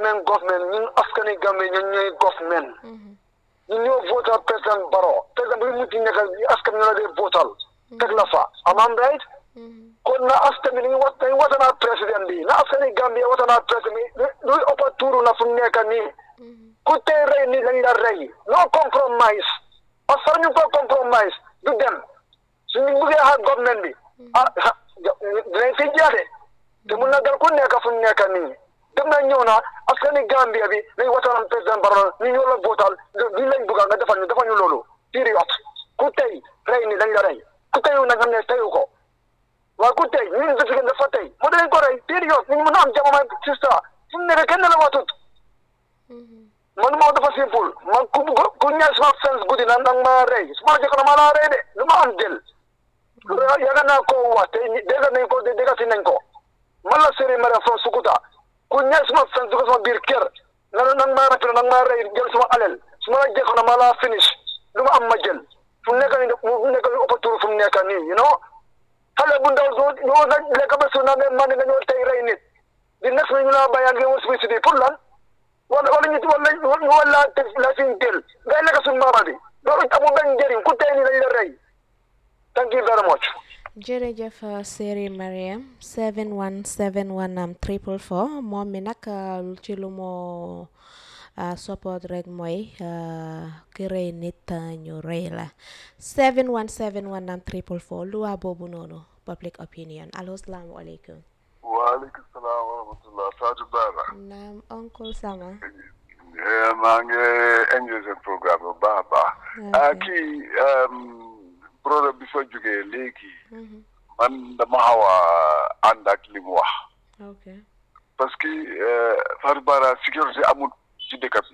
government government ñun askani Gambie ñun ñooy government ñun ñoo votal président Barrow président bu mu ci nekk askan ñu la dee votal teg la fa am am right kon na askan bi dañu wat dañu watanaa président bi na askani Gambie watanaa président bi luy ëppa tuuru na fu mu nekk nii ku tey rey ni lañ la rey no compromise parce que ñu ko compromise du dem suñu buggee xaar government bi ah dinañ fi jaade te mun na dal ku nekk fu mu nekk nii dem na ñëw na askani Gambia bi nañ watanaan président Barrow ñu ñoo la votal li lañ bugga nga defal ñu defal ñu loolu période ku tey rey ni lañ la rey ku teyu na nga ne teyu ko waaye ku tey ñu investigué dafa tey moo dañ ko rey période ñu mën a am jamono sista fu mu nekk kenn la watut man moo dafa simple man ku ku ñaar suma fence guddi na nag ma rey su ma jëkk na ma laa rey de lu ma am jël yaga naa ko wax te dégg nañ ko dégg si nañ ko man la série mara from Sukuta ku ñaar suma fence dugg sama biir kër na nag ma rafetlu nag ma rey jël suma alel su ma la jëkk na ma laa finish lu ma am ma jël fu mu nekk nii mu nekk nii ëpp tuuru fu mu nekk nii you know xale bu ndaw soo ñoo na lekk ba suuna ne man nga ñoo tey rey nit di nekk na ñu laa bàyyi ngeen war si pour lan wala wala ñu wala wala la suñ tel ngay lekk suñu maama bi loolu amul benn njëriñ ku tey nii lañ la rey thank you very much jërëjëf Seri Mariam 7171 am triple four moom mi nag ci lu moo support rek mooy ki rey nit ñu rey la 7171 am triple four luwaa boobu noonu public opinion allo salaamualeykum waaleykum salaam wa rahmatulah Fatou Bara. naam oncle Sama. maa ngi enjoy seen programme bu baax a baax. ah kii problème bi fa jógee léegi. man dama xaw a ànd ak li mu wax. ok parce que Fatou Bara sécurité amul ci dëkk bi.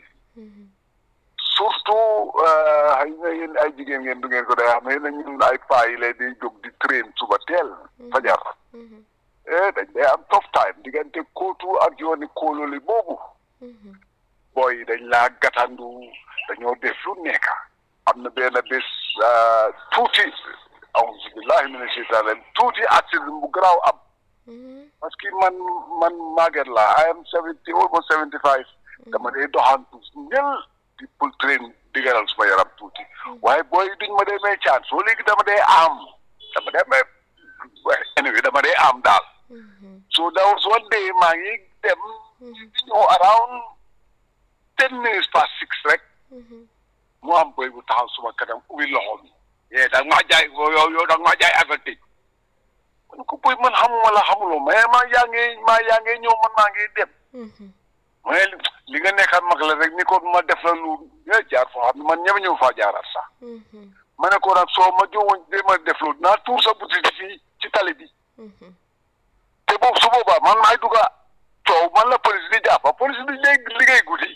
surtout xëy na yéen ay jigéen ngeen du ngeen ko day xam ne ñun ay paa yi lay di jóg di train suba teel. fajar. eh dañ day am tough time diggante kóotu ak yooni kóololi boobu. booy dañ laa gàttandu dañoo def lu nekk am na benn bés tuuti auzu billahi mina sheytaan tuuti accident bu garaaw am. parce que man man màgget la I am seventy almost seventy five. dama dee doxantu ñël di pour train diggalal suma yaram tuuti. waaye booy duñ ma dee may caan soo léegi dama dee am dama dee may anyway dama dee am daal. so that was one day maa ngi dem di ñëw around ten minutes past six rek mu am boy bu taxaw suma kanam ubbi loxo mi yee da nga maa jaay yow yow da nga maa jaay avertage man ko boy man xamuma la xamuloo mais maa yaa ngi maa yaa ngi ñëw man maa ngi dem mais li nga nekkaat mag la rek ni ko ma def la lu jaar foo xam ne man ñeme ñëw faa jaaraat sax ma ne ko nag soo ma jowoon de ma def loolu naa tuur sa boutique fii ci tali bi te boobu su boobaa man maay dugga coow man la police di jàppa police di léegi liggéey guddi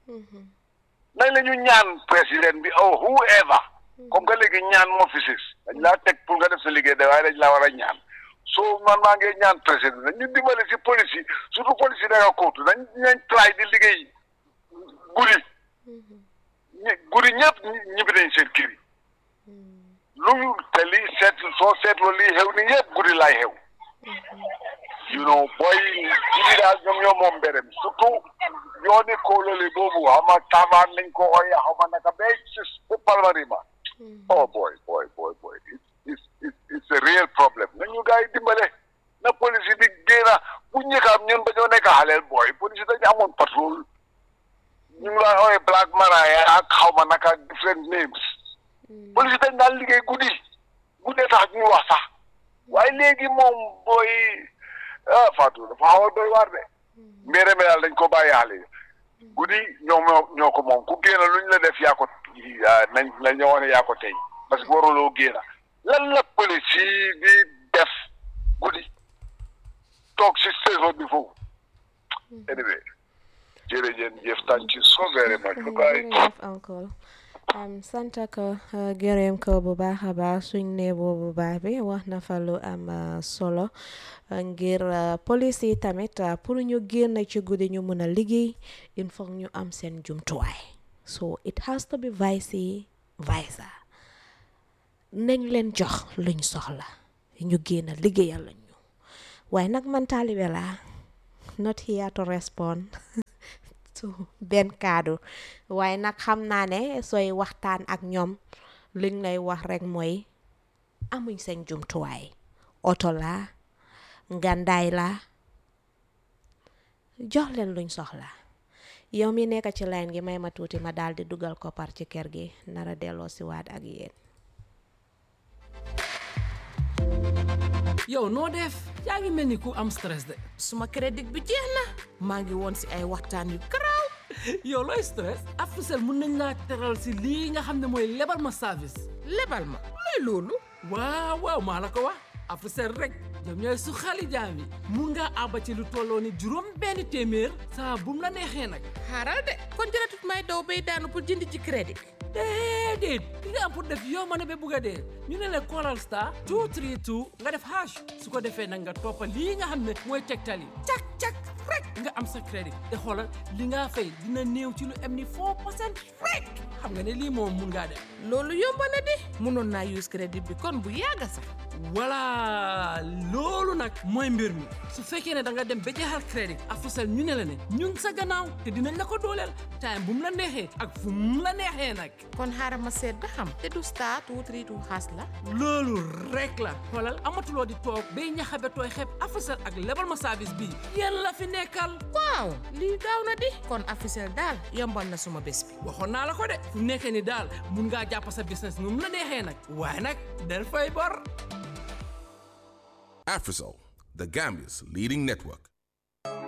nañ la ñu ñaan président bi oh whoever comme que léegi ñaan moo fi sis dañ laa teg pour nga def sa liggéey de waaye dañ laa war a ñaan soo man maa ngi ñaan président nañ ñu dimbale si police yi surtout police yi nekk kóotu nañ nañ try di liggéey guddi guddi ñëpp ñibbi nañ seen kër yi lu te lii seet soo seetloo lii xew ni yëpp guddi laay xew you know booy guddi daal ñoom ñoo moom mberem surtout yooni kóolóoli boobu xam nga tavaan lañ ko ooyee xaw ma naka bay sis bu palmarima oh boy boy boy boy it's it's it's a real problem nañu gars yi dimbale na police bi génna bu njëkkaam ñun ba ñoo nekk xaleel booy police dañu amoon patrol ñu ngi lay ooyee black maraya ak xaw ma naka different names police dañ daan liggéey guddi guddee tax ñu wax sax waaye léegi moom booy ah Fatou dafa xaw a doy waar de mbére mi daal dañ ko bàyyi xale guddi ñoom ñoo ko moom ku génn luñ la def yaa ko nañ la ñëwoon yaa ko tey parce que waruloo génn lan la police yi di def guddi toog si station bi foofu anyway jërëjëf jëf thank you so very much jërëjëf uncle sant ko gërëm ko bu baax a baax suñ ne boobu baax bi wax na fa lu am solo ngir police yi tamit pour ñu génn ci guddi ñu mun a liggéey il faut ñu am seen jumtuwaay so it has to be vice versa nañ leen jox luñ soxla ñu génn liggéeyal lañ ñu waaye nag man taalibe laa not here to respond benn kaddu waaye nag xam naa ne sooy waxtaan ak ñoom liñ lay wax rek mooy amuñ seen jumtuwaay oto la ngandaay la jox leen luñ soxla yow mi nekk ci line gi may ma tuuti ma daal di dugal koppar ci kër gi nara delloo si waat ak yéen yow noo def yaa ngi mel ni ku am stress de suma crédit bi jeex na maa ngi woon si ay waxtaan yu garaaw yow looy stress Africell mun nañ laa teral si lii nga xam ne mooy lebal ma service lebal ma luy loolu waaw waaw maa la ko wax Africell rek ñoom ñooy su xali jaam yi mun ngaa àbba ci lu tolloo ni juróom benn téeméer saa bum la neexee nag xaaral de kon jëratut may daw bay daanu pour jënd ci crédit déedéet li nga am pour def yow ma ne ba bugg a dee ñu ne la callal star 232 nga def hash su ko defee nag nga toppa lii nga xam ne mooy tegtal yi cak cak rek nga am sa crédit te xoolal li nga fay dina néew ci lu am ni 4 percent rek xam nga ne lii moom mun ngaa def loolu yomb na di mënoon naa use crédit bi kon bu yàgga sax voilà loolu nag mooy mbir mi su fekkee ne da nga dem ba jeexal crédit Africell ñu ne la ne ñu ngi sa gannaaw te dinañ la ko dooleel time bu mu la neexee ak fu mu la neexee nag kon xaaral ma seet ba xam te du star two three two xaas la loolu rek la xoolal amatuloo di toog bay ñaxabe tooy xeeb Africell ak lebal ma service bii yéen la fi nekkal waaw lii gaaw na di kon Africell daal yombal na suma bés bi waxoon naa la ko de fu nekkee ni daal mun ngaa jàpp sa business nu mu la neexee nag waaye nag del fay bor Afrisol, the Gambia's leading network.